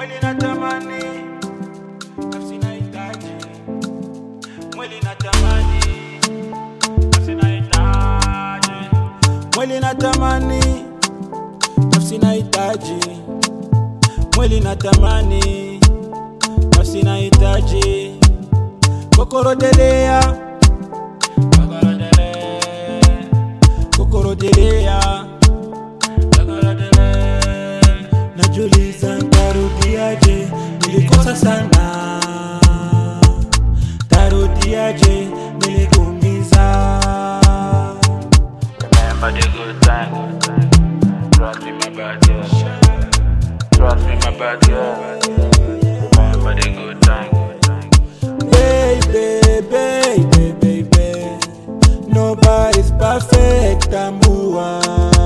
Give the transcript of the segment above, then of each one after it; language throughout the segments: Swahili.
mwili natamani, nafsi nahitaji, mwili natamani, nafsi nahitaji, mwili natamani, nafsi nahitaji, mwili natamani, nafsi nahitaji, kokorodelea, kokorodelea, kokorodelea najuliza ntarudiaje, nilikosa sana, tarudiaje, nilikuumiza. Remember the good times. Trust me, my bad girl. Trust me, my bad girl. Remember the good times. Baby, baby, baby, nobody's perfect, tambua.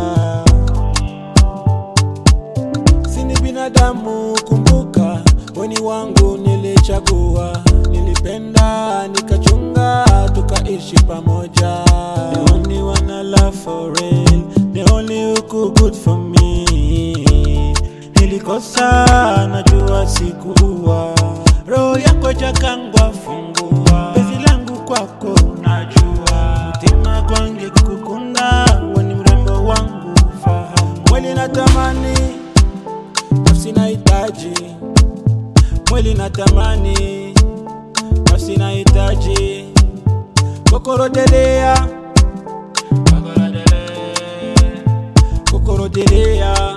Sini binadamu, kumbuka, weni wangu nilichagua, nilipenda, nikachunga, tukaishi pamoja. The only one I love for real, the only who could good for me. Nilikosa, najua sikuwa, roho yako jakangwa, fungua penzi langu kwako, najua mtima kwange kukunda, weni mrembo wangu, fahamu mwili natamani nafsi nahitaji, mwili natamani, nafsi nahitaji, kokorodelea, kokorodelea,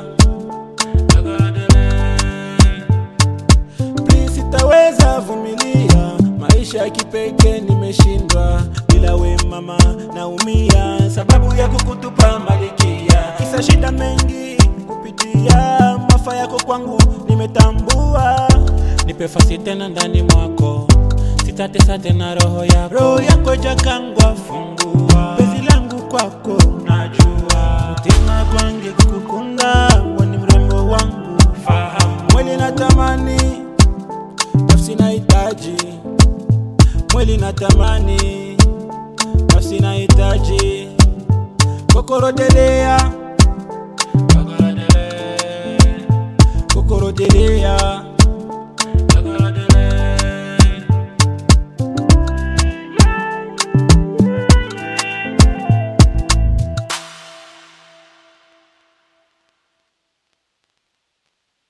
Please sitaweza vumilia maisha ya kipekee, nimeshindwa bila we mama, naumia sababu ya kukutupa malikia, kisa shida mengi kupitia mafa yako kwangu nimetambua, nipe fasi tena ndani mwako, sitatesa tena roho yako, roho yako jakangwa, fungua penzi langu kwako, najua mtima kwange kukukunda, weni mrembo wangu, fahamu mwili natamani nafsi nahitaji, mwili natamani, nafsi nahitaji, kokorodelea, kokorodelea,